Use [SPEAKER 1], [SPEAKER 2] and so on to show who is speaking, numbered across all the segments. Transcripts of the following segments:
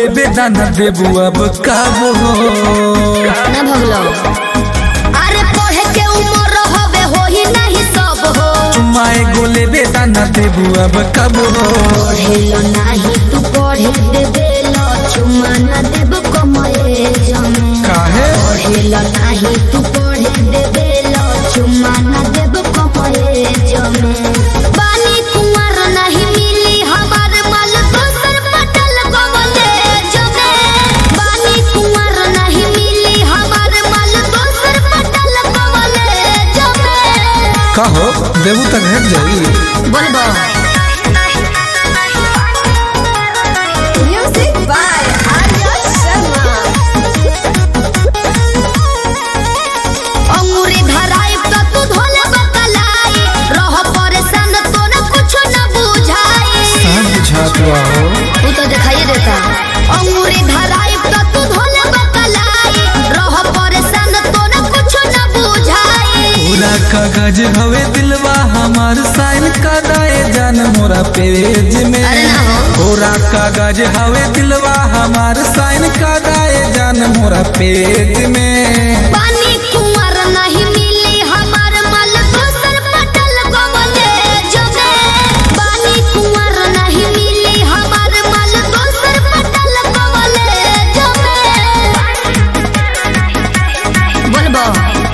[SPEAKER 1] बेदाना देबू अब काबो
[SPEAKER 2] ना भगलो अरे पढ़े के उम्र होवे होही नहीं सब हो
[SPEAKER 1] चुमाए गोले बेदाना देबू अब काबो
[SPEAKER 2] पढ़ेलो नाही तू पढ़े देबेलो चुमा ना देब कमए जमे
[SPEAKER 1] काहे
[SPEAKER 2] पढ़ेलो नाही तू पढ़े देबेलो चुमा ना देब कमए जमे बानी कुंवर नहीं मिली हमार माल दोसर पटल गवले जमे बानी कुंवर नहीं मिली हमार माल दोसर पटल गवले जमे
[SPEAKER 1] कहो देबू तक हट जाई
[SPEAKER 2] बोलबो
[SPEAKER 3] Music by Arya Sharma.
[SPEAKER 2] अंगूरी धराई त तू धोले बतलाई रह परेशान तो न कुछ न बुझाई
[SPEAKER 1] सब बुझात बा हो
[SPEAKER 2] तू तो दिखाई देता अंगूरी धराई त तू धोले बतलाई रह परेशान तो न कुछ न बुझाई
[SPEAKER 1] पूरा कागज हवे दिलवा हमार साइन कराए जान मोरा पेज में
[SPEAKER 2] अरे ना हो।
[SPEAKER 1] पूरा कागज हवे दिलवा हमार साइन कराए जान मोरा पेज में
[SPEAKER 2] पानी कुंवर नहीं मिली हमार माल दोसर पटल गवले जमे पानी कुंवर नहीं मिली हमार माल दोसर पटल गवले जमे बोलबो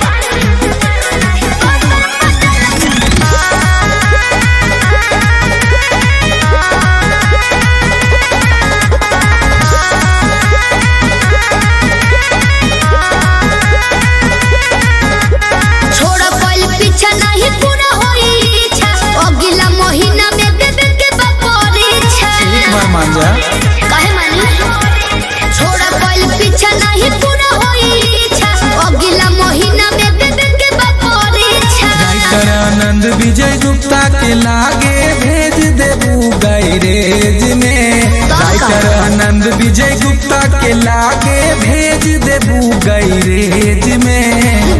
[SPEAKER 2] छोड़ कोई पीछा नहीं पूरा होई इच्छा अगला महीना में बेबे के परीक्षा
[SPEAKER 1] एक बार मान जा
[SPEAKER 2] काहे मानी छोड़ कोई पीछा नहीं पूरा होई इच्छा अगला महीना में बेबे के परीक्षा
[SPEAKER 1] राइटर आनंद विजय गुप्ता के लागे भेज देबू गैरेज में राइटर आनंद विजय गुप्ता के लागे भेज देबू गैरेज में